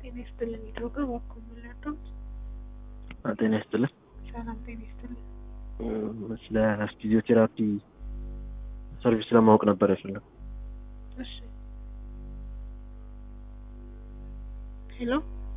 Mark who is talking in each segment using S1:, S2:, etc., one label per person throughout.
S1: ጤና ይስጥልን ይድሮጋ እባክዎ ምን ላድርግዎት?
S2: ጤና ይስጥልን።
S1: ሰላም ጤና ይስጥልን።
S2: ስለ ፊዚዮቴራፒ ሰርቪስ ለማወቅ ነበር የፈለኩት።
S1: እሺ ሄሎ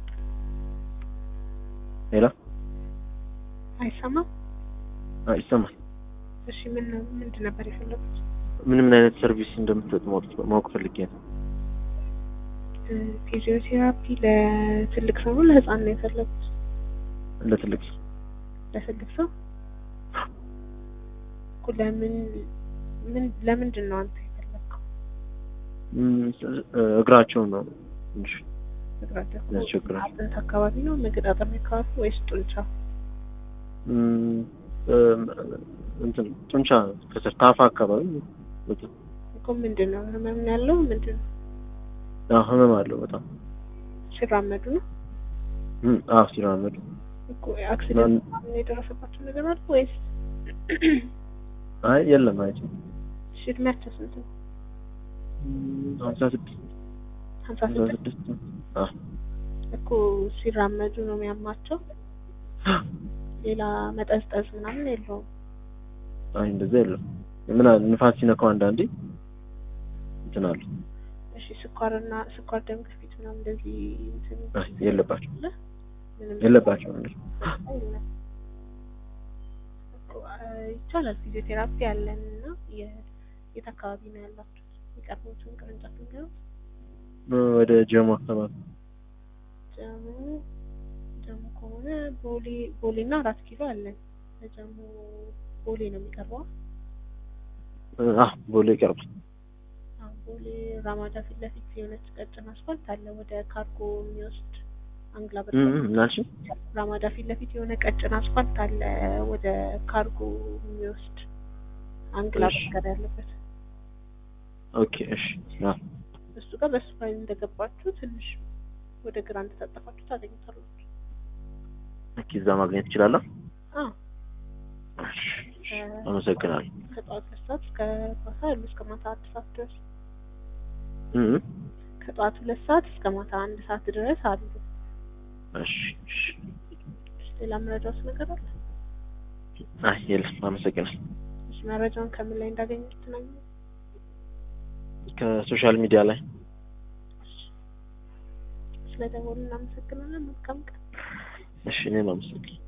S2: ሄሎ፣
S1: አይሰማም?
S2: አይ ይሰማል።
S1: እሺ ምን ምንድን ነበር የፈለጉት?
S2: ምን ምን አይነት ሰርቪስ እንደምትሰጥ ማወቅ ማወቅ ፈልጌ ነው።
S1: እ ፊዚዮቴራፒ ለትልቅ ሰው ነው ለህፃን ነው የፈለጉት?
S2: ለትልቅ ሰው
S1: ለትልቅ ሰው እኮ ለምን ምን ለምንድን ነው አንተ የፈለግከው?
S2: እም፣ እግራቸውን ነው ትንሽ
S1: እግራቸው እኮ
S2: ያስቸግራል።
S1: አጥንት አካባቢ ነው መገጣጠሚያ አካባቢ ወይስ ጡንቻ?
S2: እም፣ እም፣ እንትን ጡንቻ ከስር ታፋ አካባቢ በጣም
S1: እኮ ምንድን ነው ህመም ያለው ምንድን ነው?
S2: አዎ፣ ህመም አለው በጣም
S1: ሲራመዱ ነው
S2: እም፣ አዎ ሲራመዱ
S1: እኮ አክሲደንት ምናምን የደረሰባቸው ነገር አለ ወይስ?
S2: አይ የለም አይ
S1: እሺ እድሜያቸው ስንት ነው?
S2: እም፣ ሀምሳ ስድስት
S1: ሀምሳ
S2: ሀምሳ
S1: ስድስት
S2: ስድስት አዎ
S1: እኮ ሲራመዱ ነው የሚያማቸው። ሌላ መጠዝጠዝ ምናምን የለውም።
S2: አይ እንደዛ የለም። ምን አለ ንፋስ ሲነካው አንዳንዴ እንትን አለ።
S1: እሺ ስኳርና ስኳር፣ ደም ግፊት ምናምን እንደዚህ እንትን
S2: አይ የለባቸው
S1: አለ? ምንም
S2: የለባቸው እንዴ?
S1: የለም። እኮ አ- ይቻላል ፊዚዮቴራፒ ያለን እና የ- የት አካባቢ ነው ያላችሁት? የቀረቡትን ቅርንጫፍ ንገሩት።
S2: ወደ ጀሞ አካባቢ
S1: ጀሞ ጀሞ ከሆነ ቦሌ ቦሌ እና አራት ኪሎ አለን። ለጀሞ ቦሌ ነው የሚቀርበው።
S2: አህ ቦሌ ይቀርባል።
S1: አዎ ቦሌ ራማዳ ፊት ለፊት የሆነች ቀጭን አስፋልት አለ ወደ ካርጎ የሚወስድ አንግላ በር
S2: እም፣ እም፣ ምናልሽ
S1: ራማዳ ፊት ለፊት የሆነ ቀጭን አስፋልት አለ ወደ ካርጎ የሚወስድ አንግላ
S2: እሺ።
S1: በርገር ያለበት
S2: ኦኬ እሺ። አዎ
S1: እሱ ጋር በሱ ላይ እንደገባችሁ ትንሽ ወደ ግራ እንደታጠፋችሁ ታገኙታላችሁ።
S2: ኦኬ፣ እዛ ማግኘት እችላለሁ።
S1: አዎ
S2: እሺ፣ እሺ፣ አመሰግናለሁ።
S1: ከጠዋት ሁለት ሰዓት እስከ ማታ ያሉ እስከ ማታ አንድ ሰዓት ድረስ
S2: እም፣ እም፣
S1: ከጠዋት ሁለት ሰዓት እስከ ማታ አንድ ሰዓት ድረስ አሉ።
S2: እሺ፣ እሺ።
S1: ሌላ መረጃዎች ነገር አለ?
S2: አይ የለም፣ አመሰግናለሁ።
S1: እሺ መረጃውን ከምን ላይ እንዳገኙት ትነግሩ?
S2: ከሶሻል ሚዲያ ላይ
S1: ስለደወሉ እናመሰግናለን። መልካም ቀን።
S2: እሺ፣ እኔም አመሰግናለሁ።